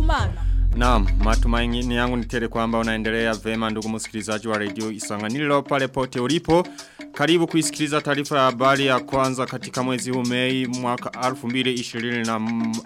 Kumana. Naam, matumaini yangu ni tele kwamba unaendelea vema ndugu msikilizaji wa redio Isanganiro pale pote ulipo. Karibu kuisikiliza taarifa ya habari ya kwanza katika mwezi huu Mei mwaka 2021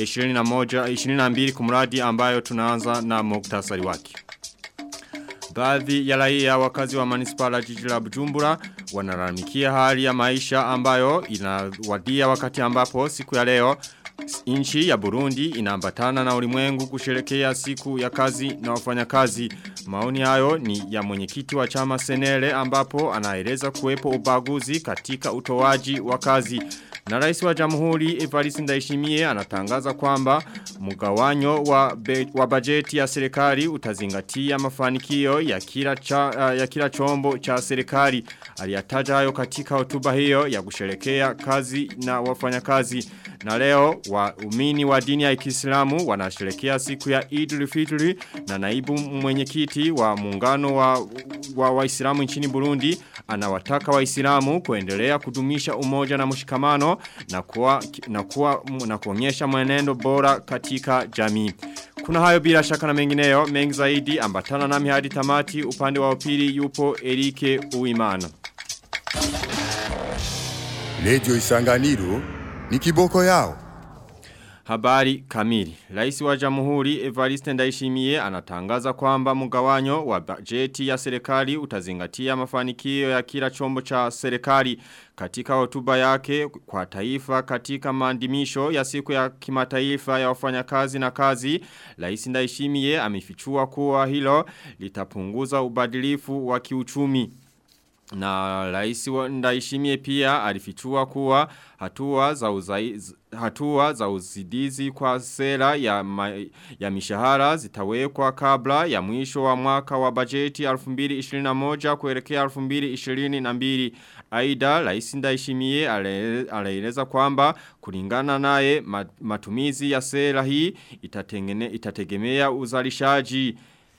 22 kumradi ambayo tunaanza na muktasari wake. Baadhi ya raia wakazi wa manispaa la jiji la Bujumbura wanalalamikia hali ya maisha ambayo inawadia wakati ambapo siku ya leo Inchi ya Burundi inaambatana na ulimwengu kusherekea siku ya kazi na wafanyakazi. Maoni hayo ni ya mwenyekiti wa chama Senele ambapo anaeleza kuwepo ubaguzi katika utoaji wa kazi. Na rais wa jamhuri Evariste Ndayishimiye anatangaza kwamba mgawanyo wa, be, wa bajeti ya serikali utazingatia mafanikio ya kila, cha, ya kila chombo cha serikali. Aliyataja hayo katika hotuba hiyo ya kusherekea kazi na wafanyakazi. Na leo waumini wa dini ya Kiislamu wanasherekea siku ya Eid al-Fitr na naibu mwenyekiti wa muungano wa wa Waislamu nchini Burundi anawataka Waislamu kuendelea kudumisha umoja na mshikamano na kuwa na kuwa na kuonyesha mwenendo bora katika jamii. Kuna hayo bila shaka na mengineyo mengi zaidi ambatana nami hadi tamati upande wa upili yupo Erike Uimana. Lejo Isanganiro ni kiboko yao. Habari kamili. Rais wa Jamhuri Evariste Ndayishimiye anatangaza kwamba mgawanyo wa bajeti ya serikali utazingatia mafanikio ya kila chombo cha serikali katika hotuba yake kwa taifa katika maandimisho ya siku ya kimataifa ya wafanyakazi na kazi. Rais Ndayishimiye amefichua kuwa hilo litapunguza ubadilifu wa kiuchumi. Na raisi wa ndaishimie pia alifichua kuwa hatua za uzai, hatua za uzidizi kwa sera ya, ma, ya mishahara zitawekwa kabla ya mwisho wa mwaka wa bajeti 2021 kuelekea 2022. Aida raisi ndaishimie alaeleza kwamba kulingana naye matumizi ya sera hii itategemea uzalishaji.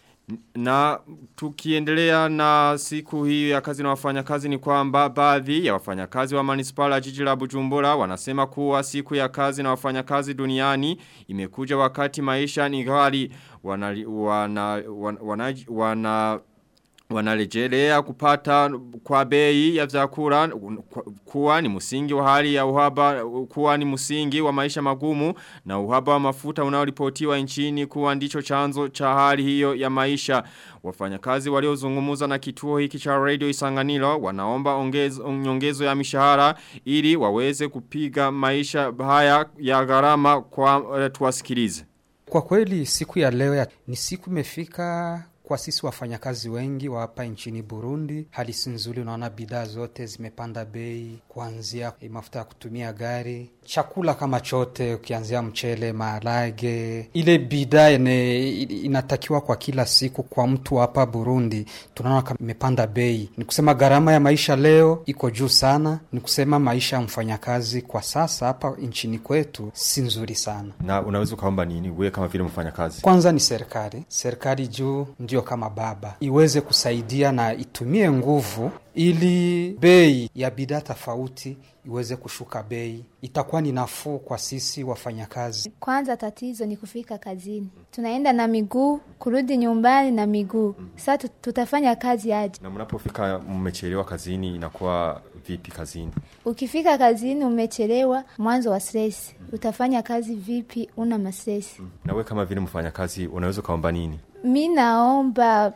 Na tukiendelea na siku hii ya kazi na wafanyakazi ni kwamba baadhi ya wafanyakazi wa manispala jiji la Bujumbura wanasema kuwa siku ya kazi na wafanyakazi duniani imekuja wakati maisha ni ghali wana wana wana, wana wanarejelea kupata kwa bei ya vyakula kuwa ni msingi wa hali ya uhaba kuwa ni msingi wa maisha magumu na uhaba wa mafuta unaoripotiwa nchini kuwa ndicho chanzo cha hali hiyo ya maisha wafanyakazi waliozungumza na kituo hiki cha radio Isanganiro wanaomba ongezo, nyongezo ya mishahara ili waweze kupiga maisha haya ya gharama kwa uh, tuwasikilize kwa kweli siku ya leo ya, ni siku imefika kwa sisi wafanyakazi wengi wa hapa nchini Burundi, hali si nzuri. Unaona bidhaa zote zimepanda bei, kuanzia mafuta ya kutumia gari, chakula kama chote, ukianzia mchele, maharage, ile bidhaa inatakiwa kwa kila siku kwa mtu hapa Burundi, tunaona kama imepanda bei. Ni kusema gharama ya maisha leo iko juu sana, ni kusema maisha ya mfanyakazi kwa sasa hapa nchini kwetu si nzuri sana. Na unaweza ukaomba nini wewe kama vile mfanyakazi? Kwanza ni serikali, serikali juu ndio kama baba iweze kusaidia na itumie nguvu ili bei ya bidhaa tofauti iweze kushuka bei, itakuwa ni nafuu kwa sisi wafanyakazi. Kwanza tatizo ni kufika kazini, tunaenda na miguu, kurudi nyumbani na miguu. Sasa tutafanya kazi aje? Na mnapofika mmechelewa kazini, inakuwa vipi kazini? Ukifika kazini umechelewa, mwanzo wa stress, utafanya kazi vipi? Una mastress. Na we kama vile mfanyakazi, unaweza ukaomba nini? Mi naomba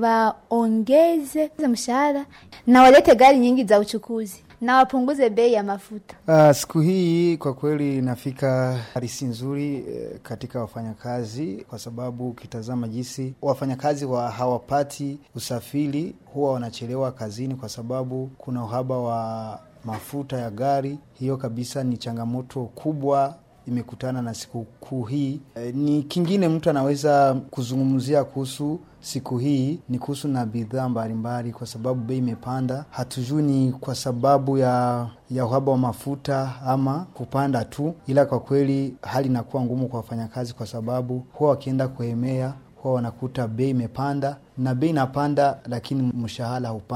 waongeze mshahara na walete gari nyingi za uchukuzi na wapunguze bei ya mafuta. Uh, siku hii kwa kweli inafika harisi nzuri eh, katika wafanyakazi, kwa sababu ukitazama jinsi wafanyakazi wa hawapati usafiri, huwa wanachelewa kazini kwa sababu kuna uhaba wa mafuta ya gari. Hiyo kabisa ni changamoto kubwa imekutana na sikukuu hii. E, ni kingine mtu anaweza kuzungumzia kuhusu siku hii ni kuhusu na bidhaa mbalimbali, kwa sababu bei imepanda. Hatujui ni kwa sababu ya ya uhaba wa mafuta ama kupanda tu, ila kwa kweli hali inakuwa ngumu kwa wafanyakazi, kwa sababu huwa wakienda kuhemea huwa wanakuta bei imepanda, na bei inapanda, lakini mshahara haupandi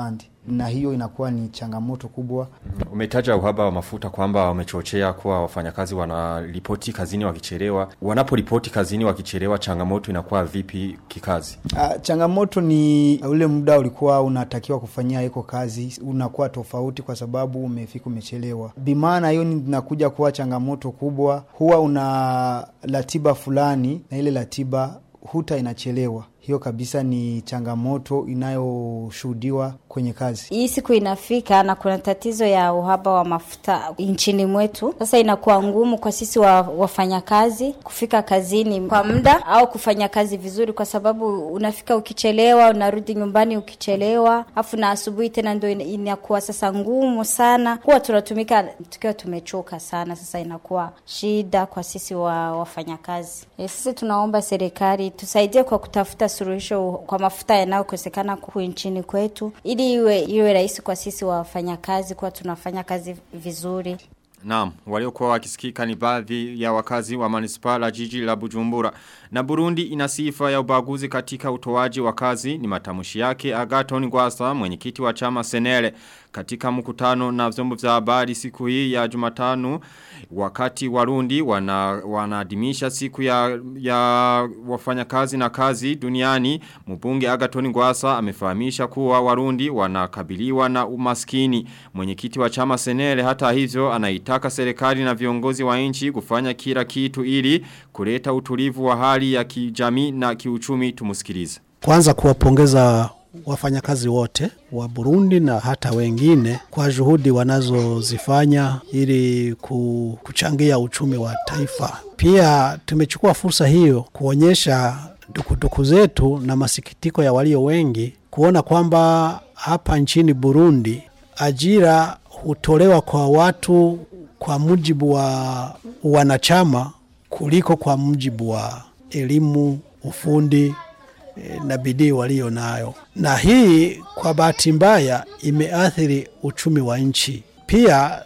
na hiyo inakuwa ni changamoto kubwa. Umetaja uhaba wa mafuta kwamba wamechochea kuwa wafanyakazi wanaripoti kazini wakichelewa. Wanaporipoti kazini wakichelewa, changamoto inakuwa vipi kikazi? Ah, changamoto ni ule muda ulikuwa unatakiwa kufanyia iko kazi unakuwa tofauti kwa sababu umefika umechelewa. Bimaana hiyo ni- inakuja kuwa changamoto kubwa. Huwa una ratiba fulani na ile ratiba huta inachelewa. Hiyo kabisa ni changamoto inayoshuhudiwa kwenye kazi. Hii siku inafika na kuna tatizo ya uhaba wa mafuta nchini mwetu. Sasa inakuwa ngumu kwa sisi wa, wafanyakazi kufika kazini kwa muda au kufanya kazi vizuri, kwa sababu unafika ukichelewa, unarudi nyumbani ukichelewa, afu na asubuhi tena ndio ina- inakuwa sasa ngumu sana. Huwa tunatumika tukiwa tumechoka sana, sasa inakuwa shida kwa sisi wa wafanyakazi. E, sisi tunaomba serikali tusaidie kwa kutafuta suluhisho kwa mafuta yanayokosekana huku nchini kwetu, ili iwe iwe rahisi kwa sisi wafanyakazi kuwa tunafanya kazi vizuri. Naam, waliokuwa wakisikika ni baadhi ya wakazi wa manispaa la jiji la Bujumbura. Na Burundi ina sifa ya ubaguzi katika utoaji wa kazi ni matamushi yake Agaton Gwasa mwenyekiti wa chama Senele katika mkutano na vyombo vya habari siku hii ya Jumatano wakati Warundi wana wanaadhimisha siku ya ya wafanyakazi na kazi duniani mbunge Agaton Gwasa amefahamisha kuwa Warundi wanakabiliwa na umaskini mwenyekiti wa chama Senele hata hivyo anaitaka serikali na viongozi wa nchi kufanya kila kitu ili kuleta utulivu wa hali ya kijamii na kiuchumi tumusikilize Kwanza kuwapongeza wafanyakazi wote wa Burundi na hata wengine kwa juhudi wanazozifanya ili ku- kuchangia uchumi wa taifa. Pia tumechukua fursa hiyo kuonyesha dukuduku zetu na masikitiko ya walio wengi kuona kwamba hapa nchini Burundi ajira hutolewa kwa watu kwa mujibu wa wanachama kuliko kwa mujibu wa elimu, ufundi eh, na bidii walio nayo, na hii kwa bahati mbaya imeathiri uchumi wa nchi. Pia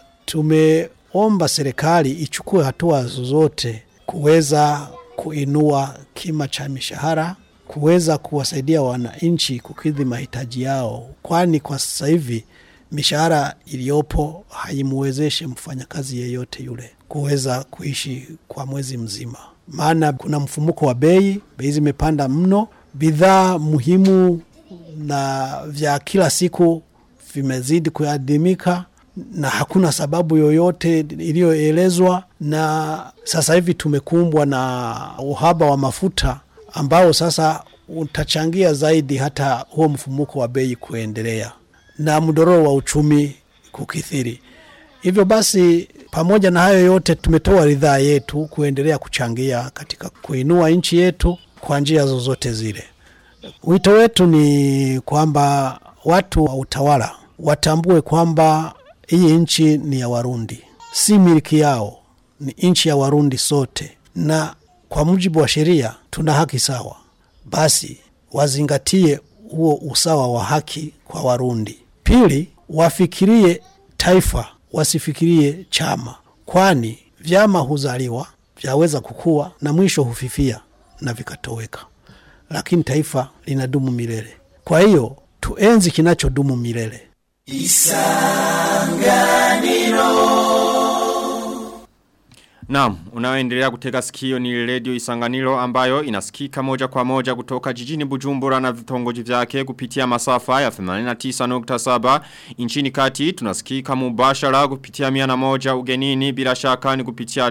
tumeomba serikali ichukue hatua zozote kuweza kuinua kima cha mishahara, kuweza kuwasaidia wananchi kukidhi mahitaji yao, kwani kwa sasa hivi mishahara iliyopo haimwezeshe mfanyakazi yeyote yule kuweza kuishi kwa mwezi mzima, maana kuna mfumuko wa bei, bei zimepanda mno, bidhaa muhimu na vya kila siku vimezidi kuadimika na hakuna sababu yoyote iliyoelezwa, na sasa hivi tumekumbwa na uhaba wa mafuta ambao sasa utachangia zaidi hata huo mfumuko wa bei kuendelea na mdororo wa uchumi kukithiri. Hivyo basi, pamoja na hayo yote, tumetoa ridhaa yetu kuendelea kuchangia katika kuinua nchi yetu kwa njia zozote zile. Wito wetu ni kwamba watu wa utawala watambue kwamba hii nchi ni ya Warundi, si miliki yao, ni nchi ya Warundi sote, na kwa mujibu wa sheria tuna haki sawa. Basi wazingatie huo usawa wa haki kwa Warundi. Pili, wafikirie taifa, wasifikirie chama, kwani vyama huzaliwa, vyaweza kukua na mwisho hufifia na vikatoweka, lakini taifa linadumu milele. Kwa hiyo tuenzi kinachodumu milele. Naam, unaoendelea kutega sikio ni Radio Isanganiro ambayo inasikika moja kwa moja kutoka jijini Bujumbura na vitongoji vyake kupitia masafa ya 89.7 nchini kati tunasikika mubashara kupitia miana moja ugenini bila shaka ni kupitia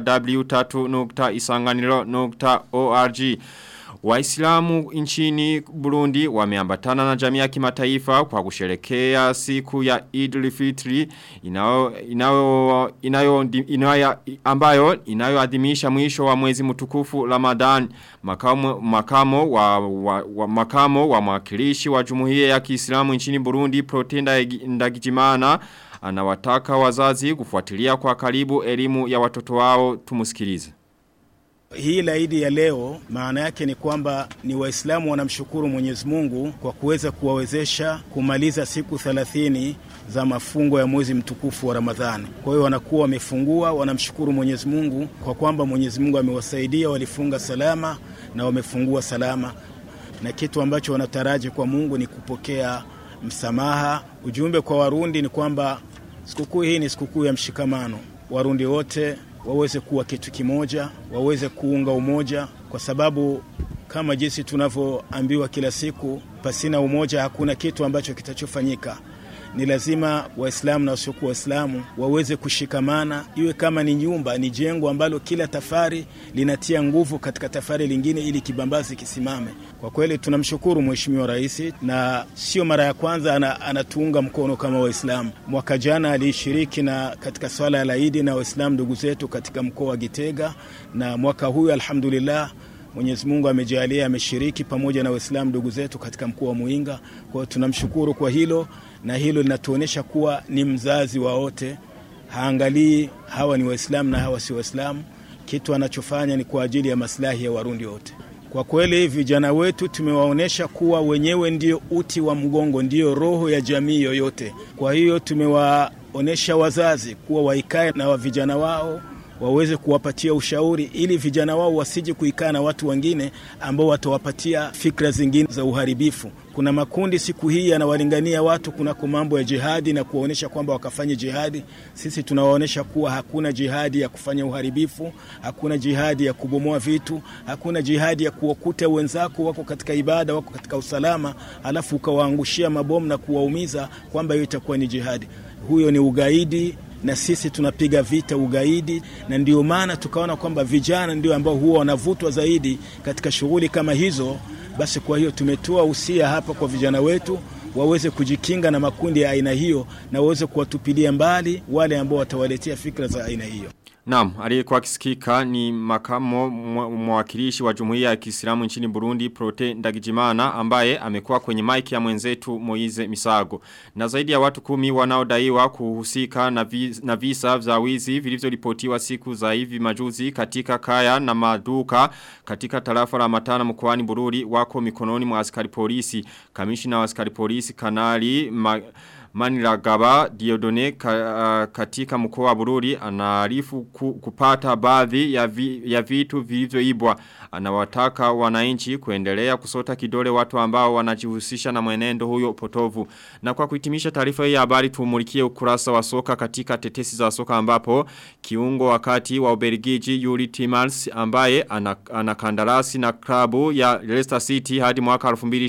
w3.isanganiro.org Waislamu nchini Burundi wameambatana na jamii ya kimataifa kwa kusherekea siku ya Idul Fitri inayo inayo inayo, inayo ambayo inayoadhimisha mwisho wa mwezi mtukufu Ramadhan makamo makamo wa, wa, wa makamo wa mwakilishi wa Jumuiya ya Kiislamu nchini Burundi Protenda Ndagijimana anawataka wazazi kufuatilia kwa karibu elimu ya watoto wao tumusikilize hii laidi ya leo maana yake ni kwamba ni Waislamu wanamshukuru Mwenyezi Mungu kwa kuweza kuwawezesha kumaliza siku thelathini za mafungo ya mwezi mtukufu wa Ramadhani. Kwa hiyo wanakuwa wamefungua, wanamshukuru Mwenyezi Mungu kwa kwamba Mwenyezi Mungu amewasaidia, walifunga salama na wamefungua salama, na kitu ambacho wanataraji kwa Mungu ni kupokea msamaha. Ujumbe kwa Warundi ni kwamba sikukuu hii ni sikukuu ya mshikamano. Warundi wote waweze kuwa kitu kimoja, waweze kuunga umoja, kwa sababu kama jinsi tunavyoambiwa kila siku, pasina umoja hakuna kitu ambacho kitachofanyika. Ni lazima Waislamu na wasiokuwa Waislamu waweze kushikamana, iwe kama ni nyumba, ni jengo ambalo kila tafari linatia nguvu katika tafari lingine, ili kibambazi kisimame. Kwa kweli tunamshukuru Mheshimiwa Rais, na sio mara ya kwanza ana, anatuunga mkono kama Waislamu. Mwaka jana alishiriki na katika swala ya laidi na Waislamu ndugu zetu katika mkoa wa Gitega, na mwaka huyu alhamdulillah Mwenyezi Mungu amejalia ameshiriki pamoja na Waislamu ndugu zetu katika mkoa wa Muinga. Kwa hiyo tunamshukuru kwa hilo, na hilo linatuonyesha kuwa ni mzazi wa wote, haangalii hawa ni Waislamu na hawa si Waislamu. Kitu anachofanya ni kwa ajili ya maslahi ya Warundi wote. Kwa kweli vijana wetu tumewaonyesha kuwa wenyewe ndio uti wa mgongo, ndio roho ya jamii yoyote. Kwa hiyo tumewaonyesha wazazi kuwa waikae na wa vijana wao waweze kuwapatia ushauri ili vijana wao wasije kuikaa na watu wengine ambao watawapatia fikra zingine za uharibifu. Kuna makundi siku hii yanawalingania watu kunako mambo ya jihadi na kuwaonyesha kwamba wakafanye jihadi. Sisi tunawaonyesha kuwa hakuna jihadi ya kufanya uharibifu, hakuna jihadi ya kubomoa vitu, hakuna jihadi ya kuwakuta wenzako wako katika ibada, wako katika usalama, alafu ukawaangushia mabomu na kuwaumiza, kwamba hiyo itakuwa ni jihadi. Huyo ni ugaidi na sisi tunapiga vita ugaidi, na ndio maana tukaona kwamba vijana ndio ambao huwa wanavutwa zaidi katika shughuli kama hizo. Basi kwa hiyo tumetoa usia hapa kwa vijana wetu waweze kujikinga na makundi ya aina hiyo na waweze kuwatupilia mbali wale ambao watawaletea fikra za aina hiyo. Naam, aliyekuwa akisikika ni makamo mwakilishi wa Jumuiya ya Kiislamu nchini Burundi Prote Ndagijimana ambaye amekuwa kwenye maiki ya mwenzetu Moize Misago. Na zaidi ya watu kumi wanaodaiwa kuhusika na, vi, na visa vya wizi vilivyoripotiwa siku za hivi majuzi katika kaya na maduka katika tarafa la Matana mkoani Bururi wako mikononi mwa askari polisi. Kamishina wa askari polisi Kanali ma, Maniragaba Diodone ka, uh, katika mkoa wa Bururi anaarifu ku, kupata baadhi ya, vi, ya vitu vilivyoibwa. Anawataka wananchi kuendelea kusota kidole watu ambao wanajihusisha na mwenendo huyo potovu. Na kwa kuhitimisha taarifa hii ya habari tumulikie ukurasa wa soka katika tetesi za soka ambapo kiungo wakati wa Ubelgiji Yuri Timals ambaye anakandarasi ana na klabu ya Leicester City hadi mwaka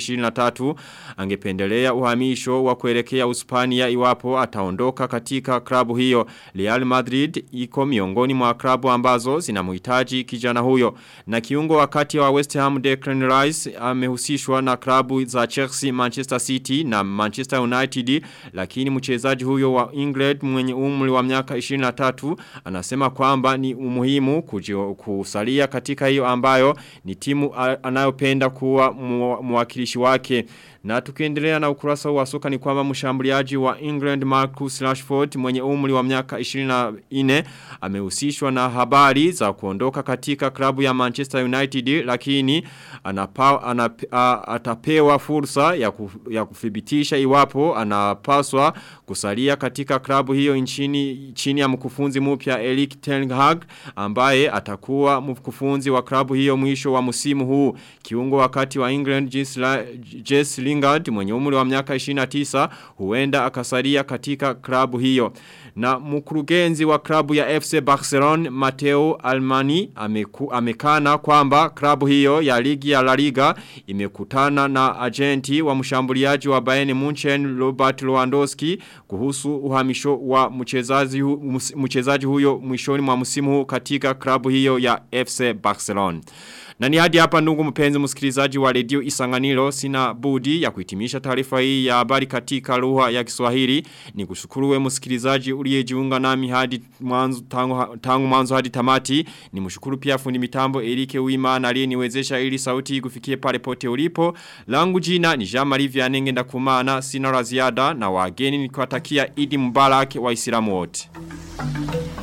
2023 angependelea uhamisho wa kuelekea Uspania iwapo ataondoka katika klabu hiyo. Real Madrid iko miongoni mwa klabu ambazo zinamhitaji kijana huyo. Na kiungo wakati wa West Ham Declan Rice amehusishwa na klabu za Chelsea, Manchester City na Manchester United lakini mchezaji huyo wa England mwenye umri wa miaka 23 anasema kwamba ni umuhimu kujio, kusalia katika hiyo ambayo ni timu anayopenda kuwa mwakilishi wake. Na tukiendelea na ukurasa wa soka ni kwamba mshambuliaji wa England Marcus Rashford mwenye umri wa miaka 24 amehusishwa na habari za kuondoka katika klabu ya Manchester United lakini anapa, anap, a, atapewa fursa ya, kuf, ya kuthibitisha iwapo anapaswa kusalia katika klabu hiyo nchini chini ya mkufunzi mpya Erik ten Hag ambaye atakuwa mkufunzi wa klabu hiyo mwisho wa msimu huu kiungo wakati wa England Jess Lingard mwenye umri wa miaka 29 huenda akasalia katika klabu hiyo na mkurugenzi wa klabu ya FC Barcelona Mateo Almani ameku, amekana kwamba klabu hiyo ya ligi ya La Liga imekutana na agenti wa mshambuliaji wa Bayern Munchen Robert Lewandowski kuhusu uhamisho wa mchezaji hu, mchezaji huyo mwishoni mwa msimu huu katika klabu hiyo ya FC Barcelona. Na ni hadi hapa ndugu mpenzi msikilizaji wa redio Isanganiro sina budi ya kuhitimisha taarifa hii ya habari katika lugha ya Kiswahili. Ni kushukuru we msikilizaji uliyejiunga nami hadi mwanzo tangu, tangu mwanzo hadi tamati. Ni mshukuru pia fundi mitambo Erike Uimana aliyeniwezesha ili sauti kufikie pale pote ulipo. Langu jina ni Jean-Marie Vianenge ndakumana sina la ziada na wageni nikiwatakia Idi Mubarak wa Islamu wote.